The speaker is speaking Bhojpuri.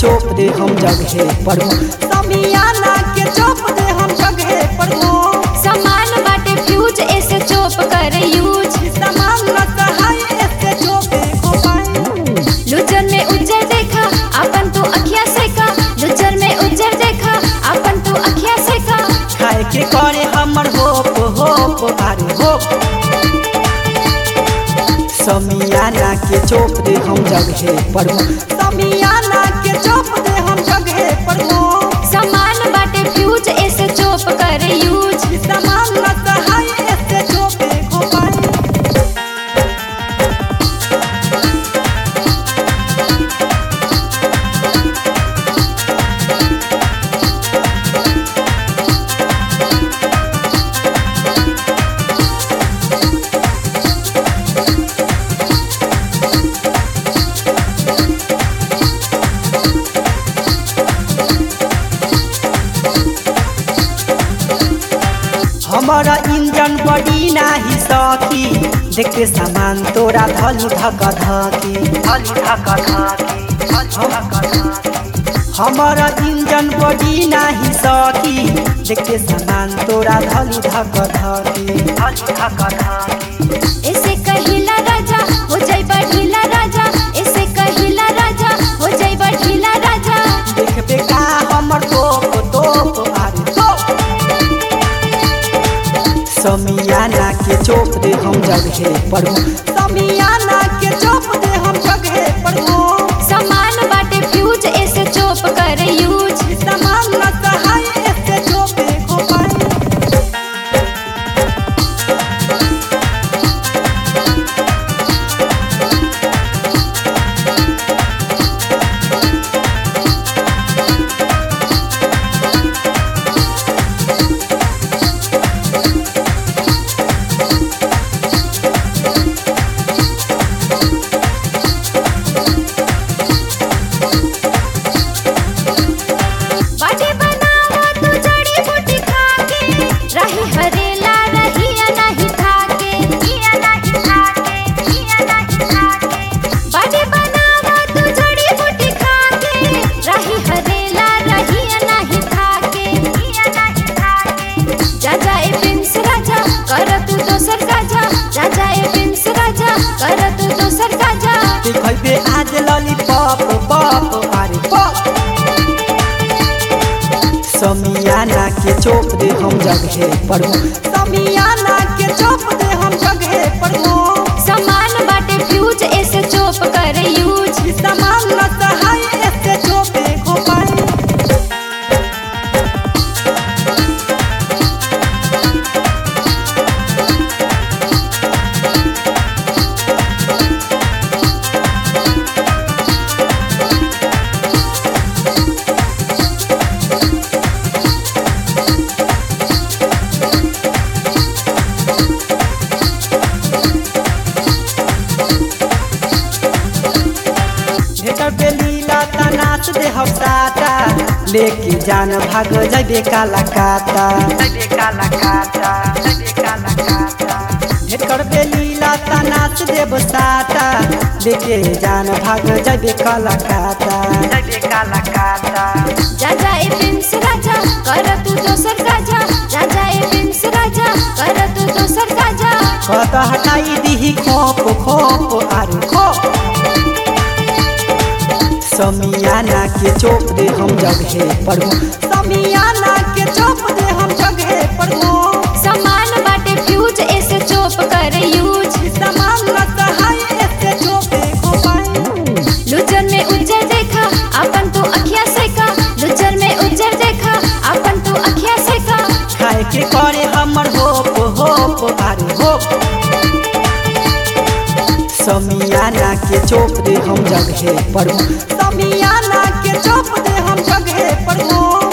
चोप दे हम जगहे पर समियाना के चोप दे हम जगहे पर सामान बाटे फ्यूज ऐसे चोप कर यूज सामान न सहाय ऐसे चोपे को पाए लुचर में उज्जर देखा अपन तू अखिया से का लुचर में उज्जर देखा अपन तू अखिया से का खाए के करे हमर होप होप अरे होप समियाना के चोप दे हम जगहे पर समियाना के चोप दे हम जगहे पर सामान बाटे फ्यूज ऐसे चोप कर यूज सामान न सहाय ऐसे चोपे को पाए हमारा इंजन बड़ी नाही सकी देखे सामान तोरा धलू धक धकी धलू धक धकी हमारा इंजन बड़ी नाही सकी देखे सामान तोरा धलू धक धकी धलू धक धकी ऐसे कहिला राजा हो जाई बढ़िला राजा ऐसे कहिला राजा हो जाई बढ़िला राजा देखबे का हमर तोप तोप आरे तोप समियाना के चोप दे हम जगहे पर समियाना के चोप दे हम जगहे पर सामान बाटे फ्यूज ऐसे चोप कर यूज सामान न सहाय ऐसे चोपे को पाए बाटे बनावा तू जड़ी बूटी खाके रही हरेला रही या नहीं थाके या नहीं थाके या नहीं थाके बाटे बनावा तू जड़ी बूटी खाके रही हरेला रही या नहीं थाके या नहीं थाके जा जाए प्रिंस राजा कर तू दोसर काजा जा जाए प्रिंस राजा कर तू दोसर काजा देखबे आज लॉलीपॉप पॉप अरे पॉप समियाना के चोप दे हम जगहे पर समियाना के चोप दे हम जगहे पर सामान बाटे फ्यूज ऐसे चोप कर यूज सामान न सहाय ऐसे चोपे को पाए भेटर पे लीला तनाच दे हम साटा लेके जान भाग जबे काला काता जबे काला काता जबे काला काता भेटर पे लीला तनाच देव साटा लेके जान भाग जबे काला काता जबे काला काता जा जाए प्रिंस राजा कर तू दोसर काजा जा जाए प्रिंस राजा कर तू दोसर काजा कत हटाई दीही खोप खोप आरे खोप समियाना के चोप दे हम जगहे पर समियाना के चोप दे हम जगहे पर सामान बाटे फ्यूज ऐसे चोप कर यूज सामान न सहाय ऐसे चोपे को पाए लुचर में उज्जर देखा अपन तू अखिया से का लुचर में उज्जर देखा अपन तू अखिया से का खाए के करे हमर होप होप अरे होप समियाना के चोप दे हम जगहे पर समियाना के चोप दे हम जगहे पर